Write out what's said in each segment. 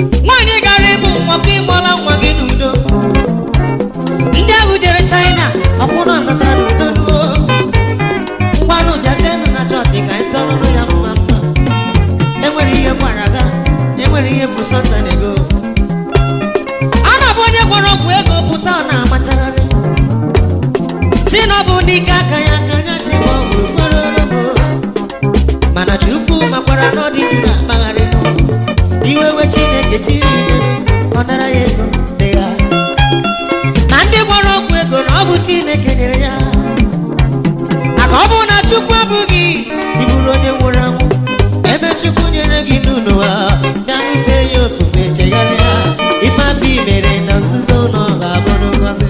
nwaanyị gara ịmụ nwa ka ịmụọla nwa gị n'udo ndị ahụ jere china ọkwụrụ anasara n'udo nuo ngwanụ bịazienụ na chọọchị ka anyị tọrụrụ ya mma mma enwere ihe gwara ga enwere ihe bụ sọntan ego a na-abụ onye gwara ọgwụ ego pụta ọ na-amachagharị si na ọ bụ n'ike aka ya aka anya ji gba ọgwụrụ kpororobo mana chukwu makwara na ọ dị ndụ na-akpagharị iwe we chineke chiri ike ọ nara ya ego dị ya ma ndị gwara ọgwụ ego na ọ bụ chineke nyere ya maka ọ bụ na chukwu abụghị ịbụrụ onye nwụrụ anwụ ebe chukwu nyere gị n'ụlọ ha bịa ife ya ofufe chegharịa ife abụ mere na nzuzo na ọ ga-abụ n'ngozi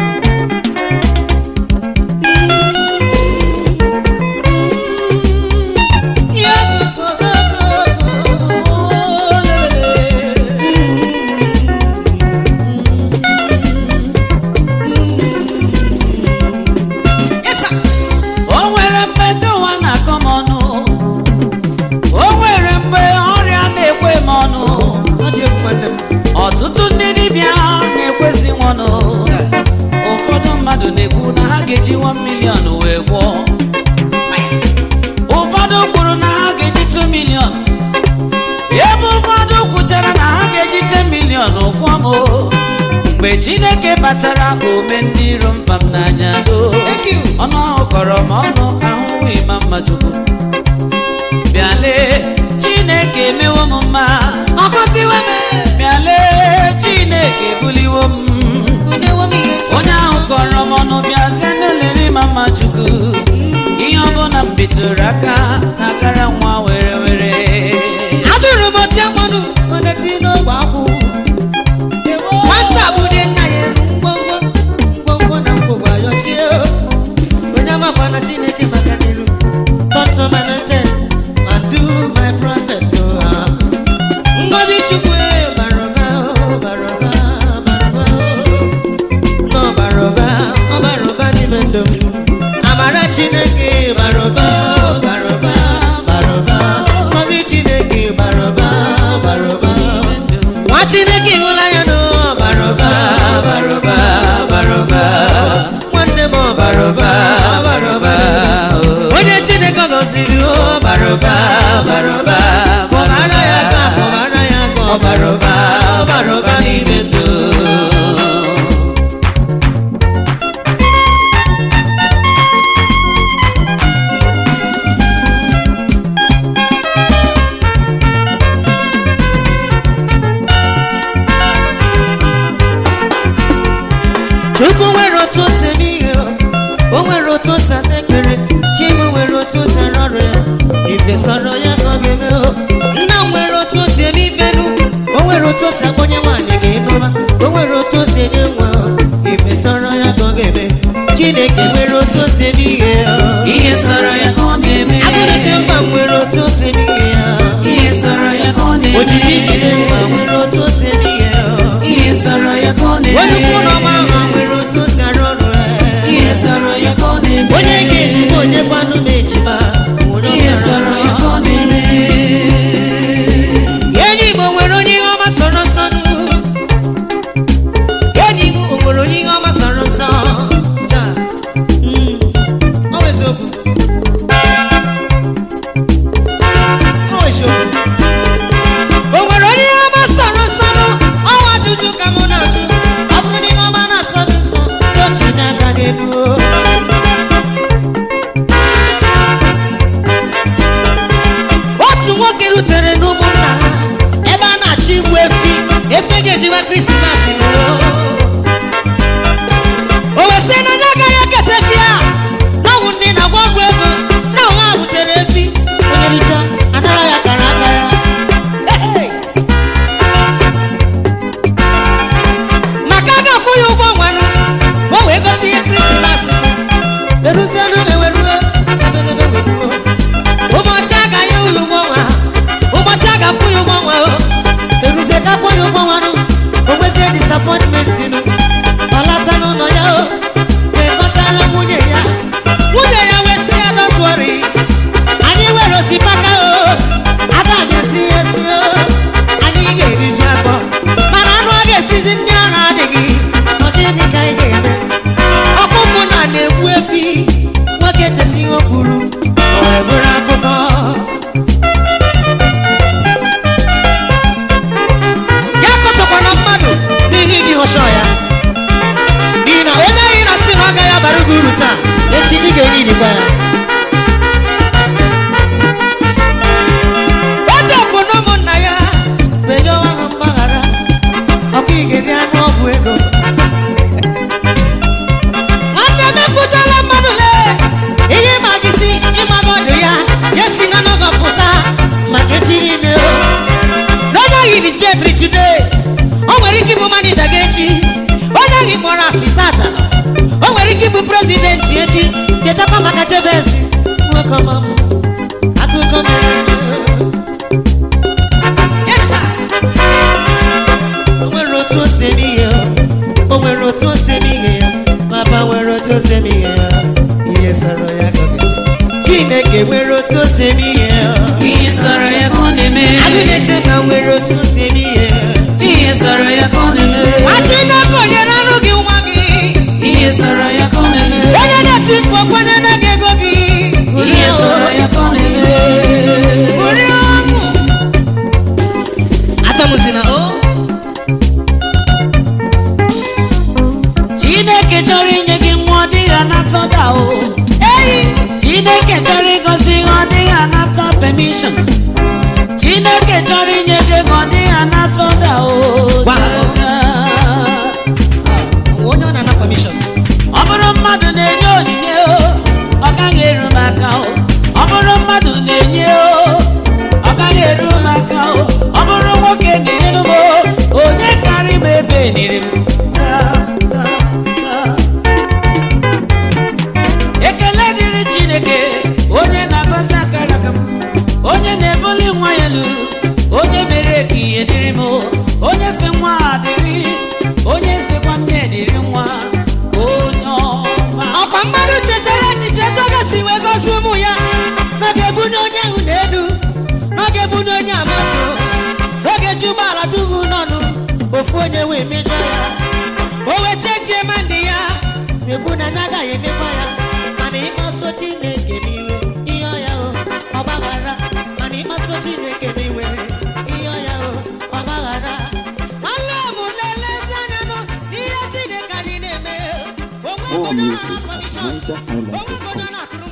Yes, sir. o nwere mgbe ndị ụwa na-akọ m ọnụ o nwere mgbe ọrịa na-ekwe m ọnụ Ọ dị egwu nwanne m. ọtụtụ ndị dibịa na-ekwezi nwanụ ụfọdụ mmadụ na-ekwu na ha ga-eji 1 million wee gwọọ ụfọdụ kwuru na ha ga-eji 2 million ebe ụfọdụ kwuchara na ha ga-eji 10 million gwọọ m mgbe chineke batara ome ndị iro mba m n'anya doo Thank you. ọnụ ahụ kọrọ m ọnụ ahụhụ ịma mma chukwu bịale chineke emewo m mma Ọ gọziwo m. bịale chineke buliwo m Onyewo m ihe. onye ahụ kọrọ m ọnụ bịazie n'elere ịma mma chukwu ihe ọbụla m bitụrụ aka na-akara nwa were were Ajụrụ m otu mmanụ onye ti n'ogbe akwụ. Nwata bude nna ya elu ngwongwo ngwongwo na ngwongwo ayọchie. Onye amakwa na Chineke maka n'iru. Touch number 19 and do my prophet to her. Ngozi Chukwu e, bara ụba, o, bara ụba, bara ụba, o. Nọ bara ụba, ọ bara ụba n'ime ndụ m. Amara Chineke bara ụba, o, bara ụba, bara ụba. Ngozi Chineke bara ụba, bara ụba. Nwa Chineke hụla ya nụ bara ụba, bara ụba, bara ụba. Nwanne m ọ bara ụba, bara ụba. Onye Chineke gọziri o bara ụba, bara ụba. Kpọbara ya aka, kpọbara ya aka, ọ bara ụba, ọ bara ụba n'ime ndụ. Chukwu nwere otu o si eme ihe o nwere otu o si asa ekpere Chima nwere otu o si arụ ọrụ ya ife sọrọ ya ka ọ ga-eme o nna m nwere otu o si eme ifenu o nwere otu o si akpọnye nwaanyị ga ịnụma o nwere otu o si enye nwa o ife sọrọ ya ka ọ ga-eme Chineke nwere otu o si eme ihe o ihe sọrọ ya ka ọ na-eme Agụnachi mba nwere otu o si eme ihe ya ihe sọrọ ya ka ọ na-eme ojiji jide mma nwere otu o si eme ihe ya ihe sọrọ ya ka ọ onye na-eme ukwu na ọma ahụ nwere otu o si arụ ọrụ ya ihe sọrọ ya ka ọ na-eme onye ga-ejikwa onye kwanụ m ejima onye ihe ọsara sọrọ ya ka nsọ. ọ na-eme enyi Igbo nwere onye ihe ọma sọrọ nsọ nụ. enyi Igbo o nwere onye ihe ọma sọrọ nsọ Ja. Mm. Ọ bụ eziokwu. Ọ bụ eziokwu. O nwere onye ihe ọma sọrọ nsọ nụ? Ọ bụ ajụjụ ka mụ na-ajụ. Ọ bụrụ na ihe ọma na-asọ gị nsọ, tochi n'aka gị elu o. otu nwoke rutere n'ụmụnna ha ebe a na-achọ igbu efi efe ga-ejiwa krismas ruo o wesị na onye agaghị eketa efi a na ọgwụ ndị na-agwa ọgwụ ego na ụha butere efi onye richa anara ya kara aka ya Hey! maka a ga-akwụ ya ụgwọ nwanụ ka o wee gote ihe krismas eruzienụ eweruo ebedebe weruo ụbọchị a ga ya ụlọ ụgwọ nwa ụbọchị a ga-akwụ ya ụgwọ nwa o eruzie ka kwụ ya ụgwọ nwa nụ o nwezie ga-emekwa ya otekwu na ụmụnna ya benye ọnwa ha mgbaghara ọkụ igeri anụ ọgwụ ego nwanne m ekwuchala mmadụ lee ihe ịma gị si ịmaga ọdụ ya ya si na nọgọ pụta maka echi niile o n'onye gị vitetri today o nwere ike ịbụ manija gị echi onye gị kpọrọ asị tata o nwere ike ịbụ prezidenti echi chetakwa maka chebesi nwoke ọma m akụkọ mere eme. Yes, sir. o nwere otu o si eme ihe ya. o nwere otu o si eme ihe ya papa nwere otu o si eme ihe ya ihe sọrọ ya ka ọ ga- chineke nwere otu o si eme ihe ya ihe sọrọ ya ka ọ na-eme agụ na-echeba nwere otu o si eme ihe ya ihe sọrọ ya ka ọ na-eme nwa chineke onyere anụ gị nwa gị ihe sọrọ ya ka ọ na-eme onye na-eti mkpu okwenye na gị ego gị ihe sọrọ ya ka ọ na-eme Uri ọṅụ. atamụzina o chineke chọrọ inye gị nwa ọ dịghị anata ọda o chineke chọrọ ịgọzi ihe ọ dịghị anata permission chineke chọrọ inye gị ego ọ dịghị anata ọda o Wow. Cha, cha. onye ọ na-ana permission ọ bụrụ mmadụ na-enye onyinye o ọ gaghị eru m aka o ọ bụrụ mmadụ na-enye o ọ gaghị eru m aka o ọ bụrụ nwoke na-enyere m o onye karị m ebe eniri m Ta, ta, ta. ekele dịrị chineke onye na-agọzi akara aka m onye na-ebuli nwa ya elu onye mere ka ihe dịrị m onye si nwa a dịrị onye sikwa nne dịrị nwa onye ọma ọkwa mmadụ chetara echiche etu ọ ga-esi wee gozi ụmụ ya n'oge ebunye onye ahụ n'elu n'oge ebunye onye amatụ n'oge ji ụgbọala duhu n'ọnụ ofu onye wee mejọ ya o wee chechie ma ndị ya ekwu na anya agaghị emekwa ya mana ịkpaso chineke m iwe ihe ọya o ọgbaghara mana ịkpaso chineke m iwe ihe ọya o ọgbaghara nwanne m lelezi anya nụ n'ihe chineke anyị na-eme o nweghị More onye music na-akọ at mission. O nweghị onye NigerIsland.com. na-akụrụ